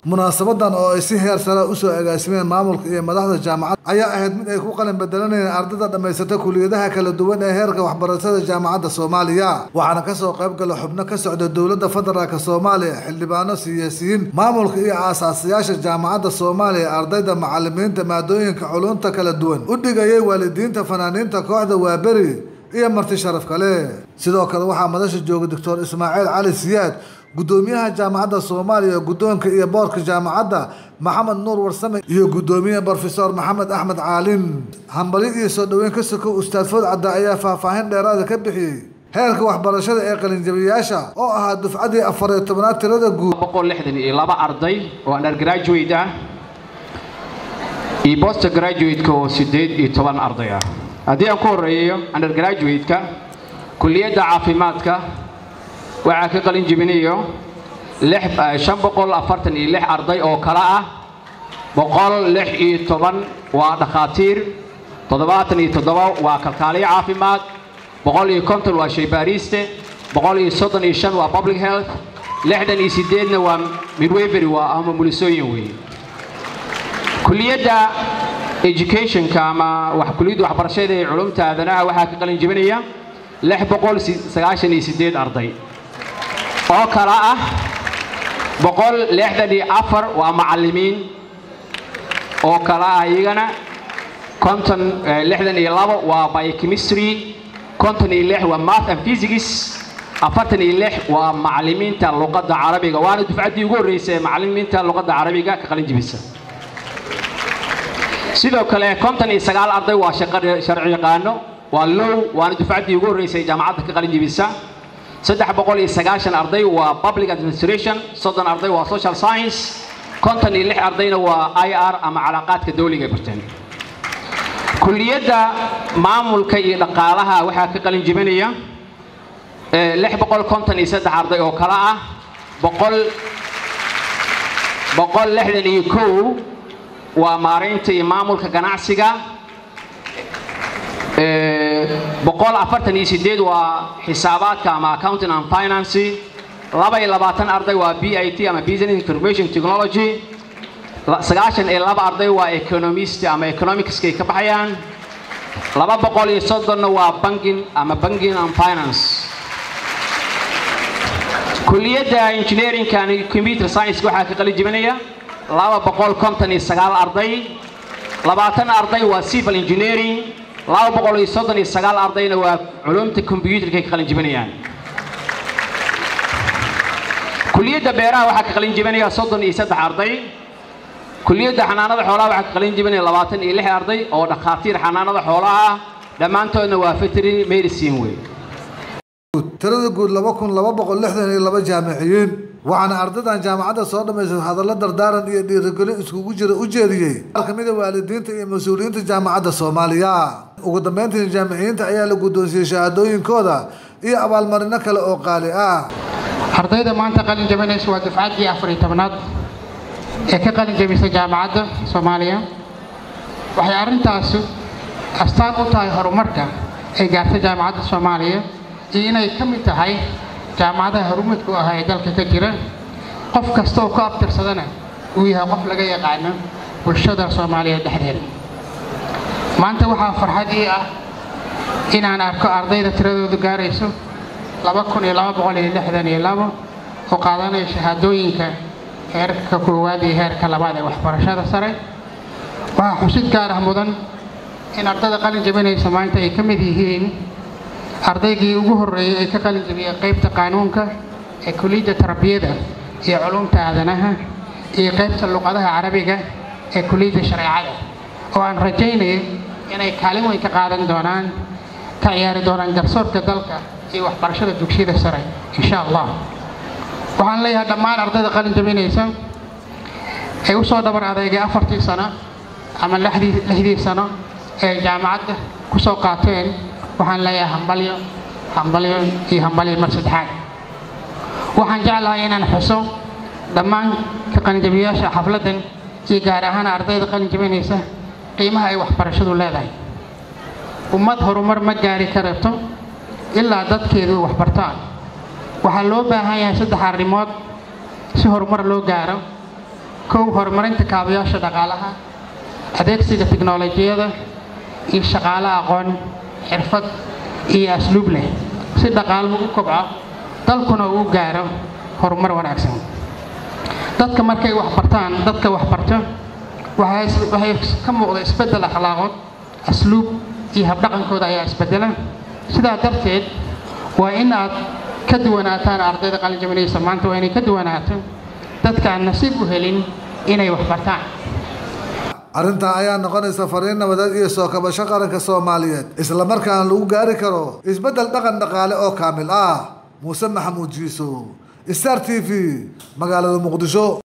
munaasabadan oo ay si heer sare usoo agaasimeen maamulka iyo madaxda jaamacadda ayaa ahayd mid ay ku qalin bedelanayeen ardayda dhammaysata kuliyadaha kala duwan ee heerka waxbarashada jaamacadda soomaaliya waxaana kasoo qayb gala xubno ka socda dowladda federaalk soomaaliya xildhibaano siyaasiyiin maamulka iyo aasaasayaasha jaamacadda soomaaliya ardayda macalimiinta maadooyinka culunta kala duwan u dhigayay waalidiinta fanaaniinta kooxda waaberi iyo marti sharaf kale sidoo kale waxaa madasha jooga doctor ismaaciil cali siyaad gudoomiyaha jaamacadda soomaaliya guddoonka iyo boorka jaamacadda maxamed nuur warsame iyo guddoomiye brofesor maxamed axmed caalin hambali iyo soo dhoweyn ka sokow ustaad food cadda ayaa faahfaahin dheeraada ka bixiyey heerka waxbarashada ee qalinjabiyaasha oo ahaa dufcaddii afar iyo tobanaad tirada guud boqol lixdan iyo laba arday oo undergraduate ah iyo post graduate-ka oo siddeed iyo toban arday ah haddii aan ku horreeyo undergraduate-ka kulliyadda caafimaadka waxaa ka qalin jebinayo shan boqol afartan iyo lix arday oo kale ah boqol lix iyo toban waa dhakhaatiir toddobaatan iyo toddoba waa kalkaaliyo caafimaad boqol iyo konton waa shaybaariiste boqol iyo soddon iyo shan waa public health lixdan iyo siddeedna waa midwavery waa ama mulisooyin weeye kuliyadda educationka ama kuliyadda waxbarashada ee culumta aadanaha waxaa ka qalin jebinaya lix boqol sagaashan iyo siddeed arday oo kale ah boqol lixdan iyo afar waa macallimiin oo kale ah iyagana konton lixdan iyo labo waa biochemistry konton iyo lix waa math and physics afartan iyo lix waa macallimiinta luqadda carabiga waana dufcaddii ugu horreysay ee macallimiinta luqadda carabiga ka qalin jebisa sidoo kale konton iyo sagaal arday waa sharci yaqaano waa low waana dufcaddii ugu horreysay jaamacadda ka qalin jebisa saddex boqol iyo sagaashan arday waa public administration soddon arday waa social science konton iyo lix ardayna waa i r ama calaaqaadka dawliga ay barteen kulliyadda maamulka iyo dhaqaalaha waxaa ka qalin jebinaya lix boqol konton iyo saddex arday oo kale ah boqol boqol lixdan iyo kow waa maaraynta iyo maamulka ganacsiga boqol afartan iyo sideed waa xisaabaadka ama accounting and finance laba iyo labaatan arday waa b i t ama business information technology sagaashan iyo laba arday waa economist ama economicskay ka baxayaan laba boqol iyo soddonna waa banking ama banking and finance kuliyadda engineeringka and computer science waxaa ka qalin jebinaya laba boqol konton iyo sagaal arday labaatan arday waa civil engineering laba boqol iyo soddon iyo sagaal ardayna waa culumta combyuutarkay ka qalin jebinayaan kuliyadda beeraha waxaa ka qalin jebinaya soddon iyo saddex arday kuliyadda xanaanada xoolaha waxaa ka qalin jebinaya labaatan iyo lix arday oo dhakhaatiir xanaanada xoolaha ah dhammaantoodna waa veterinary medicine wey tirada guud laba kun laba boqol lixdan iyo laba jaamiciyiin waxaana ardaydan jaamacadda soo dhammaystay hadallo dardaaran iyo dhiirigelin iskugu jira u jeediyey qaar ka mid a waalidiinta iyo mas-uuliyiinta jaamacadda soomaaliya ugu dambeyntii jaamiciyiinta ayaa la guddoonsiiyey shahaadooyinkooda iyo abaalmarino kale oo qaali ah ardayda maanta qalin jabinaysa waa dufcaddii afar iyo tobnaad ee ka qalin jabisay jaamacadda soomaaliya waxay arrintaasi astaan u tahay horumarka ay gaartay jaamacadda soomaaliya iyo inay ka mid tahay jaamacadaha horumarka u ahaa ee dalka ka jira qof kasta oo ku abtirsadana uu yahay qof laga yaqaano bulshada soomaaliyeed dhexdeeda maanta waxaa farxad ii ah inaan arko ardayda tiradoodu gaarayso laba kun iyo laba boqol iyo lixdan iyo labo oo qaadanaya shahaadooyinka heerka koowaad iyo heerka labaad ee waxbarashada sare waxaa xusid gaar ah mudan in ardayda qalin jabinaysa maanta ay ka mid yihiin ardaygii ugu horreeyey ee ka qalin jabiyey qaybta qaanuunka ee kuliyadda tarbiyada iyo culumta aadanaha iyo qaybta luqadaha carabiga ee kuliyadda shareecada oo aan rajaynayo inay kaalin weyn ka qaadan doonaan ka ciyaari doonaan garsoorka dalka iyo waxbarashada dugsiyada sare insha allah waxaan leeyahay dhammaan ardayda qalin jabinaysa ee u soo dhabar adeegay afartii sano ama lixdii sano ee jaamacadda ku soo qaateen waxaan leeyahay hambalyo hambalyo iyo hambalyo mar saddexaad waxaan jeclahay inaan xuso dhammaan ka qalinjabiyaasha xafladdan iyo gaar ahaan ardayda qalin jabinaysa qiimaha ay waxbarashadu leedahay ummad horumar ma gaari karto ilaa dadkeedu waxbartaan waxaa loo baahan yahay saddex arrimood si horumar loo gaaro kow horumarinta kaabayaasha dhaqaalaha adeegsiga tiknolojiyada iyo shaqaale aqoon xirfad iyo asluub leh si dhaqaaluhu u kobco dalkuna uu gaaro horumar wanaagsan dadka markay waxbartaan dadka waxbarto waxay ka muuqda isbeddel akhlaaqood asluub iyo habdhaqankooda ayaa isbeddela sidaa darteed waa in aad ka duwanaataan ardayda qalinjabinaysa maanta waa inay ka duwanaato dadka aan nasiib u helin inay waxbartaan arrintan ayaa noqonaysa fariin nabadeed iyo soo kabasho qaranka soomaaliyeed islamarkaana lagu gaari karo isbeddel dhaqan dhaqaale oo kaamil ah muuse maxamuud jiiso star t v magaalada muqdisho